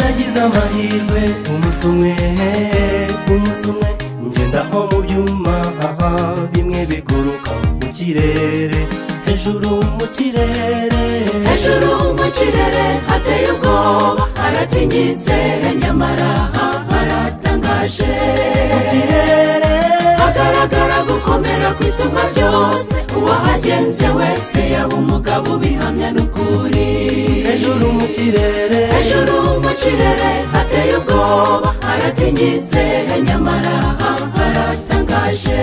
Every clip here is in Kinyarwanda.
yagize amahirwe umusomwe umusomwe ngendaho mu byuma aha bimwe biguruka mu kirere hejuru mu kirere hejuru mu kirere hateye ubwoba haratinyitse nyamara haratangaje mu kirere hagaragara gukomera kw'isumba byose uwahagenze wese yaba umugabo ubihamya n'ukuri hejuru mu kirere hejuru mu kirere hateye ubwoba haratinyitse nyamara haratangaje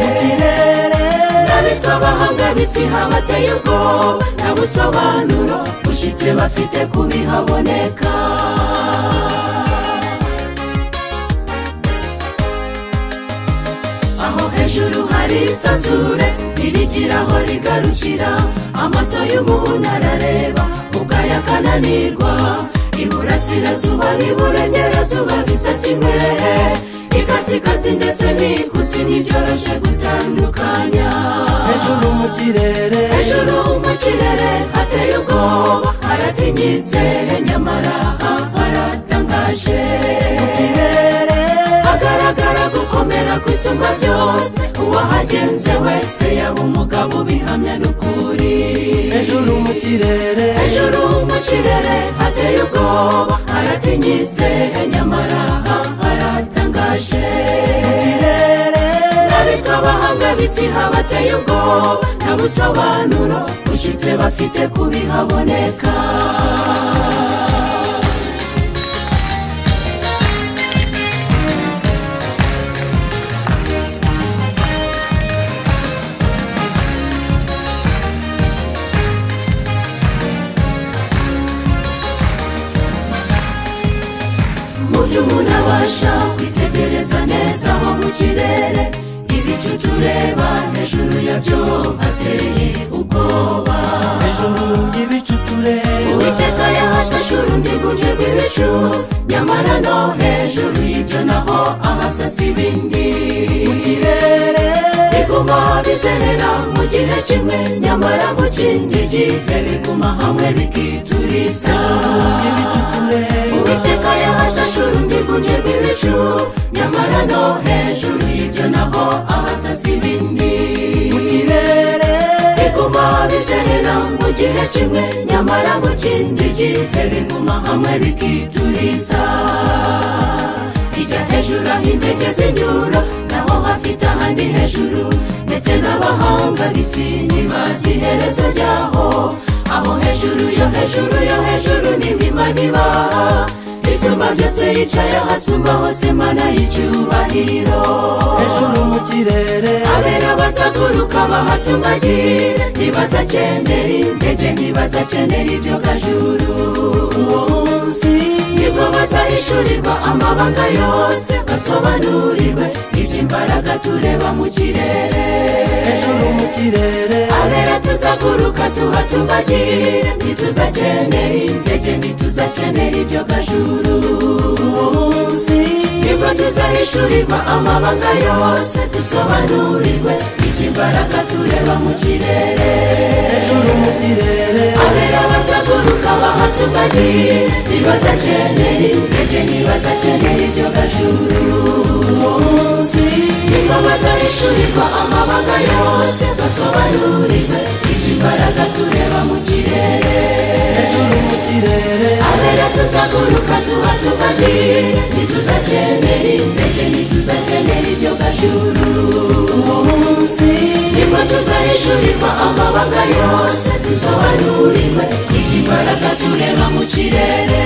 mu kirere n'abitwa abahanga b'isi habateye ubwoba nta busobanuro ushyitse bafite ku bihaboneka aho hejuru hari isanzure ririgira aho rigarukira amaso y'umuntu arareba ubwayo akananirwa iburasirazuba n'iburengerazuba bisa kimwe ikasikazi ndetse n'ikuzi ntibyoroshe gutandukanya hejuru mu kirere hejuru mu kirere hateye ubwoba haratinyitse nyamara haratangaje mu kirere hagaragara gukomera kw'isumba byose uwahagenze wese yaba umugabo ubihamya n'ukuri hejuru mu kirere hejuru mu kirere hateye ubwoba haratinyitse nyamara haratangaje mu kirere n'abitwa abahanga b'isi habateye ubwoba nta busobanuro ushyitse bafite ku bihaboneka mu byo umuntu abasha kwitegereza neza aho mu kirere ibicu tureba hejuru yabyo hateye ubwoba hejuru y'ibicu tureba uwiteka yahashashe urundi rwunge rw'ibicu nyamara no hejuru y'ibyo naho ahasasa ibindi mu kirere biguma bizerera mu gihe kimwe nyamara mu kindi gihe biguma hamwe bikituriza y'ibicu tureba uwiteka yahasashe urundi rwunge rw'ibicu nyamara no hejuru y'ibyo naho ahasasa ibindi mu kirere biguma bizerera mu gihe kimwe nyamara mu kindi gihe biguma hamwe bikituriza ijya hejuru aho intege zinyura naho hafite ahandi hejuru ndetse n'abahanga b'isi ntibazi iherezo ryaho aho hejuru yo hejuru yo hejuru n'ibima n'ibaha isumba byose yicaye hasumba hose mana y'icyubahiro hejuru mu kirere abera bazaguruka bahatumagire ntibazakenera indege ntibazakenera ibyo gajuru uwo munsi nibwo bazahishurirwa amabanga yose basobanurirwe iby'imbaraga tureba mu kirere hejuru mu kirere abera tuzaguruka tuhatumagire ntituzakenera indege ntituzakenera ibyo gajuru uwo munsi nibwo tuzahishurirwa amabanga yose dusobanurirwe iby'imbaraga tureba mu kirere hejuru mu kirere abera bazaguruka bahatumagiye ntibazakenera indege ntibazakenera ibyo gajuru uwo munsi nibwo bazahishurirwa amabanga yose basobanurirwe iby'imbaraga tureba mu kirere hejuru mu kirere abera tuzaguruka tuhatumagiye ntituzakenera indege ntituzakenera ibyo gajuru uwo munsi nibwo tuzahishurirwa amabanga yose dusobanurirwe iby'imbaraga tureba mu kirere